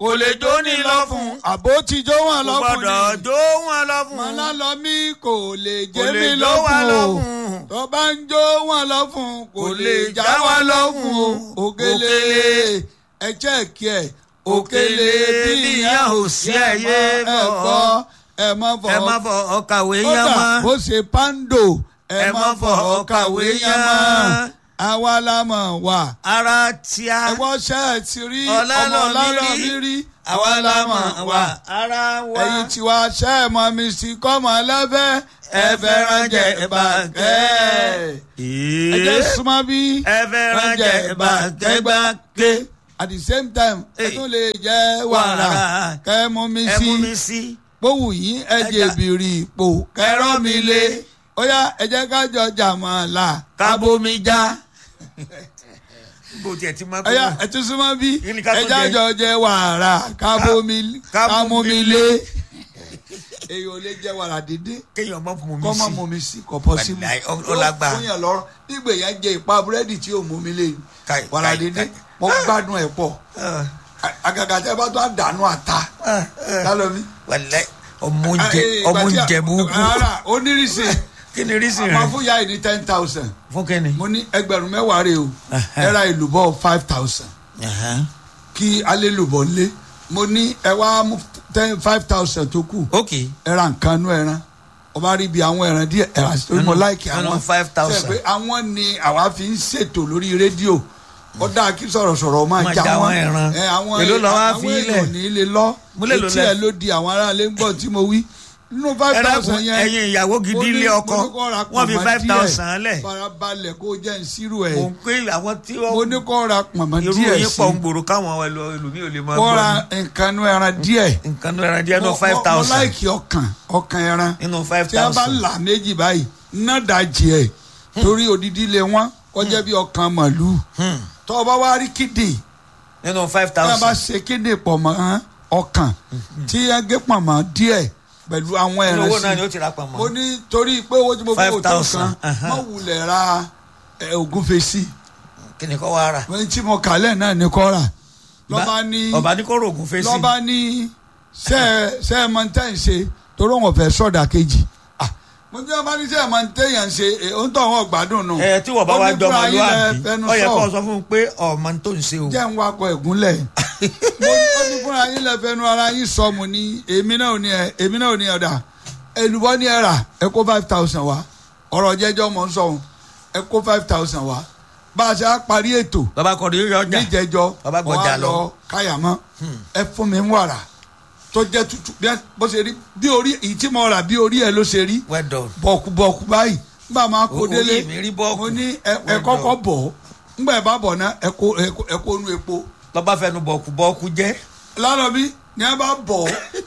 kò lè jó ní lọ́fun àbó ti jó wọn kò lọ́fun gbọ́dọ̀ ni jó wọn lọ́fun mọ́lá lọ mí kò lè kò jẹ́ lè mi jó wa lọ́fun o lọ́fun tó bá ń jó wọn lọ́fun kò lè já wa lọ́fun o òkèlè ẹ jẹ́ẹ̀kì ẹ̀ òkèlè bí ìyá ò sí ẹ̀yẹ ẹ gbọ́ ẹ má fọ ẹ má fọ ọkàwé yẹn kódà mọ́ bó ṣe pando ẹ Ẹ má má fọ fọ ọkàwé ọ̀kàwé yẹn yẹn mọ́ mọ́. àwa la mọ̀ wá ara tíá ẹ̀wọ́n ṣe é ti rí ọmọ ọlọ́lọ́ ọlọ́rọ̀ mi mi rí rí àwa la mọ̀ wá ara wa ẹ̀yin tiwa ṣe é mọ mi sí kọ́mọ lẹ́fẹ́ ẹ fẹ́ràn jẹ bàgẹ́ ẹ jẹ́ súnmọ́ bí ẹ fẹ́ràn jẹ bàgẹ́gbàgé at the same time ẹ Hey. tún lè jẹ wàrà Wàrà. kẹ́ mú mi ẹ sí mú mi sí gbówù yín ẹ jẹ Ẹja. bìrì ipò kẹrọ mi lé ó yá ẹ jẹ́ ká jọ jàmọ̀lá kábómi já bó tiẹ̀ ti máa ó yá ẹ tún súnmọ́ bí Kí ni ká ẹ tún jẹ́ jẹ? àjọ jẹ wàrà kábómi ká mú kámómi mi lé èyí ò lè jẹ wàrà dídé kéèyàn má mú mi kọ́ mọ́ sí mú mi sí kọ́ pọ́ sí mu Wàláì, ó- ó lágbára. fún yàn lọ́rọ́ nígbà yẹn jẹ ìpa búrẹ́dì tí ò mú mi lé Káì, wàrà káì, dídé káì. mo gbádùn ẹ̀ pọ̀ Ah, àgàgà tẹ bá tó àdánù àta ah, ah. lálọ́ mi. wàláì ọmọ oúnjẹ Eh, ọmọ ìgbà tí a- oúnjẹ burúkú rárá onírìsì kí ni rísì máa rẹ fún yá yìí ní ten thousand fún kẹ́ni. mo ní ẹgbẹ̀rún mẹ́wàá rè o Aha. ẹ ra ìlúbọ̀ five thousand kí alẹ́ lùbọ̀ lé mo ní ẹ wá mú ten five thousand tó kù ok ẹ ra nǹkan nú ẹran ọba rí ibi àwọn ẹran díẹ̀ ẹ rà sí mo Nínú- láìkì nínú àwọn 5,000. Ṣé pé àwọn ni àwa fi ń ṣètò lórí rédíò ó dáa kí sọ̀rọ̀sọ̀rọ̀ máa Máa já já wọn àwọn ẹran. ẹ, àwọn Èló lọ wá àwọn fi èèyàn ilẹ̀? ní ilé lọ Mo lè lò etí lẹ- ẹ ló di àwọn aráalé ń gbọ́ tí mo wí nínú five ẹ̀rọ thousand yẹn ẹ̀yin ìyàwó gidi mo ní- ilé ọkọ mo ní kó ra wọ́n fi pọ̀nmọ́ five díẹ̀. thousand lẹ̀ farabalẹ̀ kó jẹ́ ìṣirò mò ẹ̀ ń pé àwọn tí mo wọ́n ní kó ra pọ̀nmọ́ irú díẹ̀ yín sí pọ̀ ń gbòòrò káwọn ẹlò- ẹlòmíì ò lè máa kó gbọ́ ra nǹkan nú ẹran díẹ̀ ni. nǹkan ní ẹran díẹ̀ nínú Mo- five mo- mo thousand láìkì ọkàn ọkàn ẹran nínú five tí a bá thousand là méjì báyìí ná dajì ẹ̀ torí odidi lé wọn kọjá bí ọkàn màlúù tó o bá wá rí kídì nínú five tí a bá thousand ṣe kídì pọ̀ mọ́ ọkàn tí a gé pọ̀ mọ́ díẹ̀ pẹ̀lú àwọn ẹran owó náà ni sí ó ti ra pamọ́. mo ní torí pé owó tí mo fi wò tó 5,000, kan aha. mo wulẹ̀ ra ẹ̀, ògúnfe sí kí ni kò wá rà. wọ́n tí mo kàlẹ̀ náà ní kọ́ra lọ́ba ní ọba ní kó rògùn fèsì. lọ́ba ní sẹ́ sẹ́ ẹ máa ń tẹ̀ ń ṣe torí wọn fẹ́ sọ̀dà kejì Ah, mo ní ọba ní sẹ́ ẹ máa ń tẹ̀ yàn ṣe ẹ̀ ó ń tọ̀ wọ́n gbádùn nù. ẹ tí wọ́n bá Ó wá ní jọ fúnra yín lẹ ọmọlúwàbí fẹnu ó yẹ sọ. kó sọ fún un pé ọmọ tó ń ṣe o. jẹ́ ń wakọ̀ ẹ̀gúnlẹ̀ mo ní ó ní fúnra yín lẹ fẹnu ara yín sọ mo ní èmi náà ò ní ẹ èmi náà ò ní ọ̀dà èlùbọ́ ní ẹ rà ẹ kó five thousand wá ọ̀rọ̀ jẹ́jọ́ mọ̀ ń sọ òun ẹ kó five thousand wá bá a ṣe á parí ètò bàbá kọ̀ọ̀dù yóò ọjà níjẹjọ Bàbá wọn gbọ́jà á lọ. lọ káyàmọ́ ẹ fún mi ń wàrà tó jẹ́ tútù bí ẹ- bó ṣe rí bí orí èyí tí mo rà bí orí ẹ ló ṣe rí well done. bọ̀kùbọ̀kù báyìí nígbà máa kó O- délé orí mi rí bọ́ọ̀kù. mo ní ẹ ẹ Well kọ́kọ́ bọ̀ nígbà ẹ bá bọ̀ náà ẹ kó ẹ kó- ẹ kó nu epo lọ́ba fẹnu bọ̀ọ̀kù bọ́ọ̀kù jẹ́. lánàá bí ní a bá bọ̀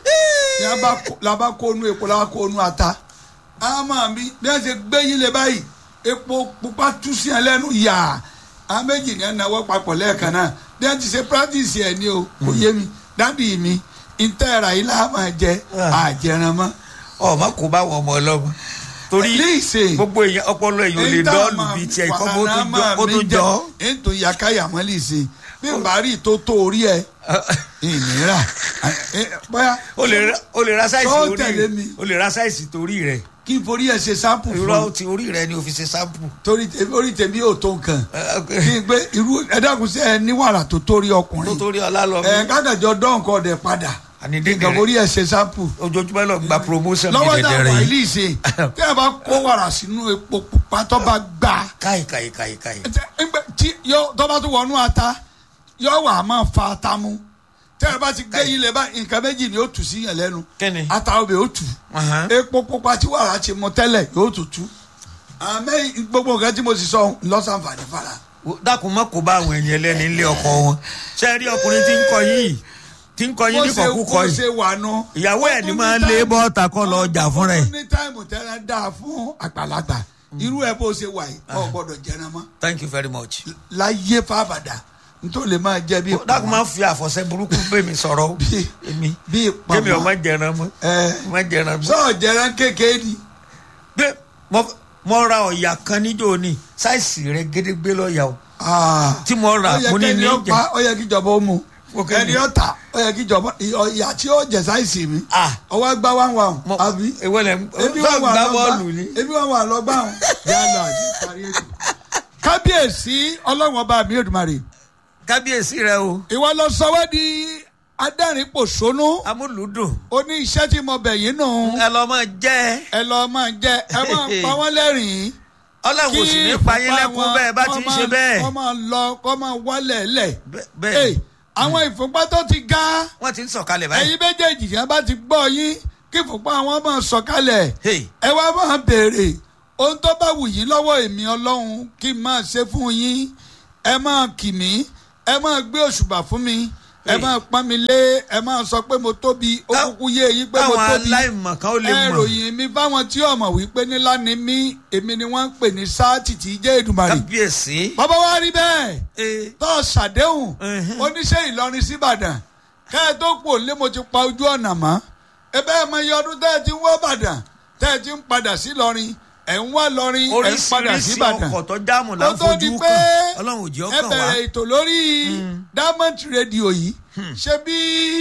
ní a bá kó- la bá kó nu epo la bá kó nu ata àmọ́ mi bí wọ́n ṣe gbé yín lé báyìí epo pupa tú sí ẹ lẹ́nu yà á méjì ní ẹ náwó papọ̀ lẹ́ẹ̀kan náà bí wọ́n ti ṣe practice ẹ̀ ní o kò yé mi dádì mi ntẹ́ra yìí la máa jẹ Ah. àjẹrán mọ́ ọmọ kò bá wọn ọmọ ọlọ́mọ. torí Léèṣe. gbogbo èèyàn ọpọlọ èèyàn ò lè dọ́ọ̀lù bíi tiẹ̀ kọ́ bó tó jọ- kó tó jọ. ètò ìyàkáyàmọ́ lè ṣe bí n bá rí tó tó orí ẹ ìnira bóyá o lè ra- o lè ra sáìsì Sọ orí tẹ̀lé rẹ mi. o lè ra sáìsì torí rẹ kí n forí ẹ ṣe sáàpù fún irọ́ un ti orí rẹ ni o fi ṣe sáǹpù. torí tèmi orí tèmi ò tó nǹkan Eh, ok. kí n gbé irú ẹ̀dákun sí ẹ ní wàrà tó torí tó ọkùnrin torí ọlá lọ ẹ mí. kákàjọ dọ́ǹkọ ọ̀dẹ̀ padà àní nǹkan dídìrẹ forí ẹ ṣe sáàpù ojoojúmọ́ lọ gba promotion mi lọ́wọ́ náà dẹ̀dẹ̀rẹ̀ wà yìí. ilé ìṣe tí a bá kó wàrà sínú epo pupa tó bá gbà káyì káyì káyì káyì. ẹgbẹ́ tí yọ tọ́ba tó wọnú ata yọ wà á máa fa ata mu tẹ́ ẹ bá ti gbé yín lẹ bá nǹkan méjì ni ó tù sí yẹn lẹ́nu Kíni? ata ọbẹ̀ ó tù Ahan. epo pupa tí wàrà ti mu tẹ́lẹ̀ yóò tù tú àmẹ́ gbogbo nǹkan tí mo sì sọ lọ́sànfàní fara dákun má kó bá àwọn ẹni ẹlẹ́ni ilé ọkọ wọn ṣe rí ọkùnrin tí ń kọ yìí tí ń kọ yín ní kọ̀kúkọ bó yìí ṣe wà nù. ìyàwó ẹ̀ ní máa ń lé bọ́ọ̀tà kọ́ lọ ọjà fún rẹ̀. ó ní táìmù tẹ́lẹ̀ dáa fún àgbàlagbà irú ẹ bó ṣe wà yìí ọ̀ gbọ́dọ̀ jẹran mọ́ thank you very much. láyé fábàdà nítorí lè máa jẹ bí dákun má fi àfọ̀ṣẹ burúkú bẹ́ẹ̀ mi sọ̀rọ̀ o. Bí- èmi bí kémi ọmọ ìpamọ́ jẹran mọ́ ẹ ọmọ jẹran mọ́. sọ jẹran kékeré ni gbé mo- mo ra ọ̀yà kan níjó ni sáìsì rẹ̀ gédégbé lọ́ọ̀yà o Ah. tí mo rà Ó yẹ mo ní kẹ́ni ní ó jẹ pa- ó yẹ kí ìjọba ó mu Òkè ẹni ni. ọ̀tà ó yẹ kí ìjọba ìyá tí ó jẹ sáìsì mi Ah. ọwọ́ gbá wá wà hàn Mo- àbí ewé lẹ ebi sọ wọn wà gbá lọ bọ́ọ̀lù ni. gbá ebi wọn wà lọ gbá hàn yà lọ àti parí ètò. kábíyèsí ọlọ́wọ́n ọba mi Èdùmàrè kábíyèsí rẹ o ìwọ lọ sọ wá di adẹ́rìn pòṣónú amúlùúdùn ó ní iṣẹ́ tí mo bẹ̀ yín nù ẹ lọ máa jẹ ẹ lọ máa jẹ ẹ máa pa wọ́n lẹ́rìn-ín ọlọ́run ò sì ní pa yín lẹ́kún bẹ́ẹ̀ bá ti ń ṣe bẹ́ẹ̀ kọ́ máa lọ kọ́ máa wálẹ̀ lẹ̀ Bẹ́- bẹ́ẹ̀ ni. àwọn ìfúnpá tó ti ga wọ́n ti ń sọ̀kalẹ̀ báyìí ẹ̀yin méjèèjì yẹn bá ti gbọ́ yín kí ìfúnpá wọn máa sọ̀kalẹ̀ Hey. ẹ wá máa béèrè ohun tó bá wù yín lọ́wọ́ èmi ọlọ́run kí n máa ṣe fún yín ẹ máa kì mí ẹ máa gbé òṣùbà fún mi ẹ Hey. máa pọ́n mi lé ẹ máa sọ pé mo tóbi ó Ká- kúkú yé yín pé mo káwọn tóbi aláìmọ̀ kan ó lè ẹ mọ̀ ròyìn mi fáwọn tí ọmọ wípé nílá ni mí èmi ni wọ́n ń pè ní sáàtì tí í jẹ́ Èdùmàrè kábíyèsí bàbá wa rí bẹ́ẹ̀ Eh, tó ṣàdéhùn Mhm. oníṣẹ́ Ìlọrin síbàdàn kẹ́ ẹ tó pò lé mo ti pa ojú ọ̀nà mọ́ ebe ẹ mọ iye ọdún tẹ́ ẹ ti ń wọ́ bàdàn tẹ́ ẹ ti ń padà sí Ìlọrin ẹ̀ ń wá lọrin ẹ̀ ń padà sí oríṣiríṣi Ìbàdàn ọkọ̀ tó jáàmù là ó ń tó di fojú pé kàn ọlọ́run ò jẹ́ ẹ ọkàn wá bẹ̀rẹ̀ ètò lórí Diamond Radio yìí ṣé bí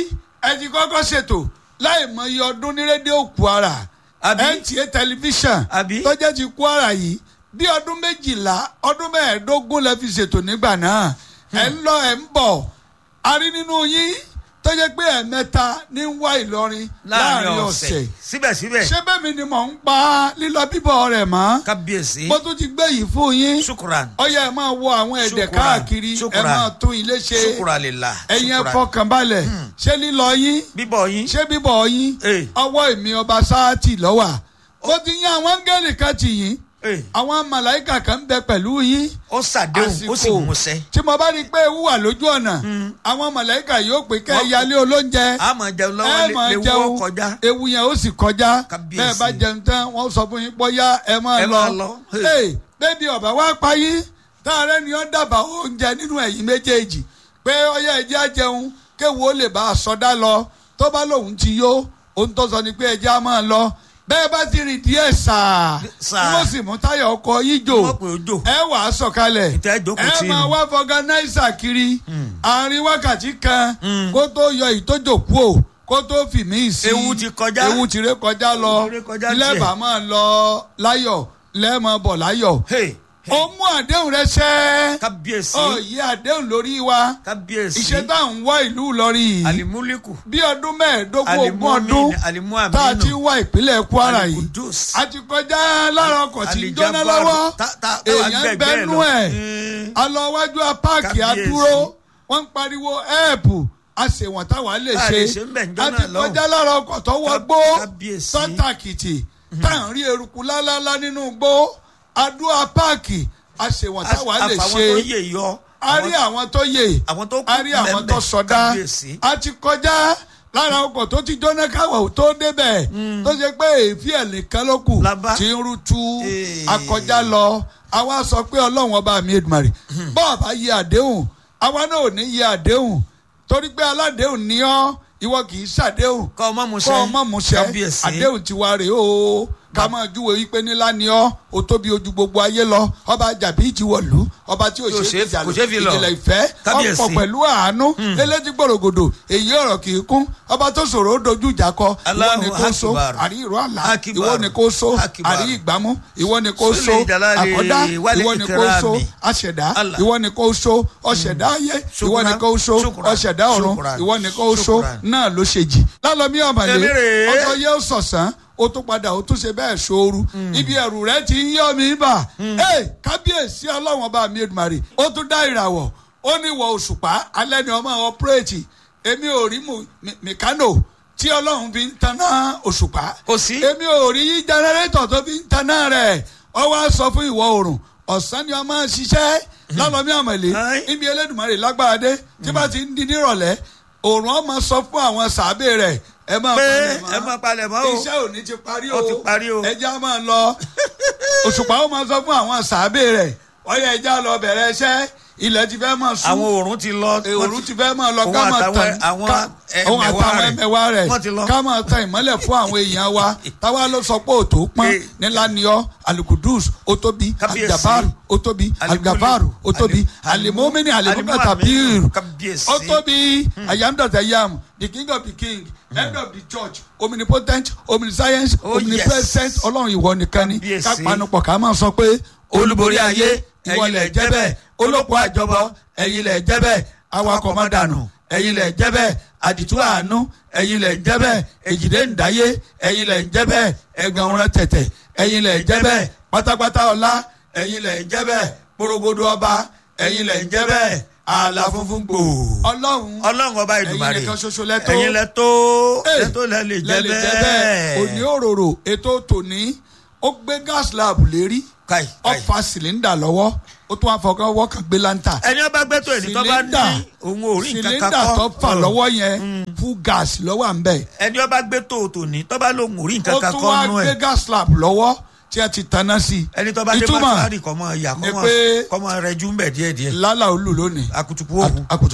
ẹ ti kọ́kọ́ ṣètò láì mọ iye ọdún ní rédíò Kwara Àbí? NTA tẹlifíṣàn Àbí? tó jẹ́ ti Kwara yìí bí ọdún méjìlá ọdún mẹ́ẹ̀ẹ́dógún lẹ fi ṣètò nígbà náà ẹ̀ ń lọ ẹ̀ ń bọ̀ a rí nínú yín tó jẹ́ pé ẹ̀ẹ̀mẹ́ta ní ń wá Ìlọrin láàrin ọ̀sẹ̀ síbẹ̀síbẹ̀ ṣé bẹ́ẹ̀ mi ni mò ń pa lílọ bíbọ̀ rẹ̀ mọ́ kábíyèsí mo tún ti gbé yìí fún yín ṣukuran ọyẹ ẹ máa wo àwọn ẹ̀dẹ̀ Ṣùkúrà, káàkiri ẹ ṣùkúrà. máa tún ilé ṣe ṣukuran lè la ẹ̀yin ẹ ṣukuran. fọkànbalẹ̀ ṣé lílọ yín bíbọ̀ yín ṣé bíbọ̀ yín Eh. ọwọ́ èmi ọba sáàtì lọ́wà ó ti yín àwọn áńgẹ́lì kan tì yín Eh, àwọn màláìkà kan ń bẹ pẹ̀lú yín ó ṣàdéhùn ó sì múṣẹ tí mo bá rí i pé ewu wà lójú ọ̀nà àwọn màláìkà yóò pé kẹ́ ẹ Wọ́n- yálé olóúnjẹ a máa jẹun ẹ lọ́wọ́ máa lè wọ́ jẹun kọjá ewu yẹn ó sì kọjá Kábíyèsí. bẹ́ẹ̀ bá jẹun tán wọ́n sọ fún yín bóyá ẹ máa Ẹ lọ máa lọ. Hey, bébí ọ̀bà wá pa yín táàrẹ́ ni ó dábàá oúnjẹ nínú ẹ̀yìn méjèèjì pé ọyá ẹ̀jẹ̀ á jẹun kéwu ó lè bá a sọdá lọ tó bá lòun ti yó ohun tó sọ ni pé ẹ̀jẹ̀ á máa lọ bẹ́ẹ̀ bá ti rìn díẹ̀ sàá Sàá. wọ́n sì mú táyà ọkọ̀ yín jò wọ́n pè ó jò ẹ wà á sọ̀kalẹ̀ Ìtẹ́ jókòó ẹ tì í máa nù. wá fọganáísà kiri àárín wákàtí kan Mm. kó tó yọ ìtójòkú o kó tó fi mí sí Ewu ti kọjá. ewu ti ré kọjá lọ Ewu ti ré kọjá tiẹ̀. lẹ́bàá máa lọ láyọ̀ lẹ́ẹ̀mọ́ bọ̀ láyọ̀ Hey, ó mú àdéhùn rẹ ṣẹ́ kábíyèsí ó yí àdéhùn lórí wa kábíyèsí ìṣe tá à ń wá ìlú Ìlọrin yìí alimuliku bí ọdún mẹ́ẹ̀ẹ́dógún ogún ọdún alimuaminu tá a ti ń wá ìpínlẹ̀ Kwara yìí alikudus a ti kọjá lára ọkọ̀ tí ń jóná alijabaru lọ́wọ́ ta- ta- táwa èèyàn gbẹgbẹ bẹ́nu lọ. ẹ̀ Mm. alọ́wájú apáàkì Kábíyèsí. adúró wọ́n ń pariwo ẹ̀ẹ́pù àṣewọ̀n táwa lè A ṣe lè ṣe ń bẹ̀ ń a jọ́nà ti lọ́hùn. kọjá lára ọkọ̀ tó wọ gbó Kábíyèsí. sọ́tàkìtì tá à ń rí eruku lálálá nínú gbó adó apáàkì àṣewọ̀n táwa lè àfàwọn ṣe tó yè yọ a rí àwọn tó yè àwọn tó kú a rí àwọn bẹ́ẹ̀ tó bẹ́ẹ̀. sọdá Kábíyèsí. a ti kọjá lára ọkọ̀ tó ti jóná káwọ̀ tó débẹ̀ tó ṣe pé èéfì ẹ̀ nìkan ló kù Labá. tí ń rútu Ee. akọjá lọ àwa sọ pé ọlọ́run ọba mi Èdùmàrè bọ́ọ̀ bá yẹ àdéhùn àwa náà ò ní yẹ àdéhùn torí pé aládéhùn ní ọ́ ìwọ kì í ṣàdéhùn kọ́ ọmọ musẹ́ kọ́ ọmọ musẹ́ kábíyèsí àdéhùn tiwa rèé o ká máa júwe wípé nílá ni ọ́ o tóbi ojú gbogbo ayé lọ ọba jàbí ìjìwọ̀lú ọba tí o Tí ò ṣe ṣe- ìjà kò ṣe fi lọ. ìjìnlẹ̀ ìfẹ́ Kábíyèsí. ọ̀pọ̀ pẹ̀lú àánú eléjì gbòrògbòdò èyí ọ̀rọ̀ kì í kún ọba tó ṣòro ó dojú ìjà kọ ìwọ Allahu ni kò so Akbar. àrí ìró àlá Akbar. ìwọ ni kò so Akbar. àrí ìgbámú ìwọ ni kò so Sule jalali àkọ́dá wal ìwọ ni kò so ikrami. aṣẹ̀dá Allah. ìwọ ni kò so ọ̀ṣẹ̀dá ayé ìwọ ni Shukran. kò so Shukran. ọ̀ṣẹ̀dá ọ̀run Shukran. ìwọ ni kò so Shukran. náà ló ṣe jì lálọ́mí ọ̀mọ̀lẹ́ Èmi rèé. ọjọ́ yẹ ó sọ̀sán ó tún padà ó tún ṣe bẹ́ẹ̀ ṣooru ibi ẹ̀rù rẹ ti ń yọ mí bà ẹ kábíyèsí ọlọ́run ọba mi Èdùmàrè ó tún dá ìràwọ̀ ó ní ìwọ̀ òṣùpá alẹ́ ni ọmọ ọpẹ́rẹ́tì èmi ò rí mu- mi- mìkánò tí ọlọ́run fi ń taná òṣùpá kò sí èmi ò rí jẹnẹrétọ̀ tó fi ń taná rẹ̀ ọ wá sọ fún ìwọ̀ oòrùn ọ̀sán ni ọmọ ń ṣiṣẹ́ lálọ́mí ọ̀mọ̀lẹ́ Aye. níbi Elédùmarè lágbára dé tí bá ti ń di nírọ̀lẹ́ òòrùn ọmọ sọ fún àwọn sàábé rẹ̀ ẹ máa pé palẹ̀ mọ́ ẹ máa palẹ̀ mọ́ o iṣẹ́ òní ti parí o Ó ti parí o. ẹja máa lọ òṣùpá ó máa sọ fún àwọn sàábé rẹ̀ ọyọ ẹja lọ bẹ̀rẹ̀ iṣẹ́ ilẹ̀ ti fẹ́ máa sún àwọn òòrùn ti lọ òòrùn ti fẹ́ máa lọ òun ká máa àtàwọn tàn àwọn ká- òun ẹ̀mẹ̀wá àtàwọn rẹ̀. ẹ̀mẹ̀wá rẹ̀ Wọ́n ti lọ. ká máa tan ìmọ́lẹ̀ fún àwọn èèyàn wa táwa ló sọ pé òtó pọ́n Eh. nílá ni ọ́ alukudus ó tóbi Kábíyèsí. aligabaru ó tóbi Alimuli. aligabaru ó tóbi Ali- alimomini Alimu- alimukatabiru Kábíyèsí. ó tóbi I am that I am the king of the king head of the church omnipotent omniscience Oh, omnipresent yes. ọlọ́run ìwọ nìkan ni Kábíyèsí. ká panupọ̀ ká máa sọ pé Olúborí ayé, ìwọ ẹ̀yin lẹ̀ lẹ̀ jẹ́ jẹ́ bẹ́ẹ̀ bẹ́ẹ̀. olóko àjọbọ ẹ̀yin lẹ̀ jẹ́ bẹ́ẹ̀ awakọ̀ má dànù ẹ̀yin lẹ̀ jẹ́ bẹ́ẹ̀ àdìtú àánú ẹ̀yin lẹ̀ jẹ́ bẹ́ẹ̀ èjìdé ǹdáyé ẹ̀yin lẹ̀ jẹ́ bẹ́ẹ̀ ẹ̀gàn ọ̀rẹ́ tẹ̀tẹ̀ ẹ̀yin lẹ̀ jẹ́ bẹ́ẹ̀ pátápátá ọlá ẹ̀yin lẹ̀ jẹ́ bẹ́ẹ̀ porogodo ọba ẹ̀yin lẹ̀ jẹ́ bẹ́ẹ̀ ààlà funfun gbòò. ọlọ́run ọlọ́run ọba ìdùmarè ẹ̀yin nìkan ṣoṣo lẹ́tọ́ ẹ̀yin lẹ tó Hey, lẹ tó lẹ lè jẹ lẹ lè jẹ́ bẹ́ẹ̀ òní bẹ́ẹ̀. òróró ètò tòní ó gbé gas lab lérí káì ó káì. fa sìlíndà lọ́wọ́ ó tún wá fọkàn wọ́ kan gbé láńtà ẹni ọba gbẹ́tò ẹni tó bá ní òun ò rí nǹkan kan sìlíndà kọ́ tó fà lọ́wọ́ yẹn fún gas lọ́wọ́ à ń bẹ̀. ẹni ọba gbẹ́tò tòní tó bá lóun ò rí ó nǹkan kan tún kọ́ wá nú gbé ẹ̀ gas lab lọ́wọ́ tí a ti tanná sí i. ẹni tó bá dé ìtumọ̀ mọ́tàrì kọ́ mọ́ ìyá ni kọ́ pé mọ́ kọ́ mọ́ rẹ jú ń bẹ̀ díẹ̀díẹ̀ lálà olú lónìí akutuku òhun akutu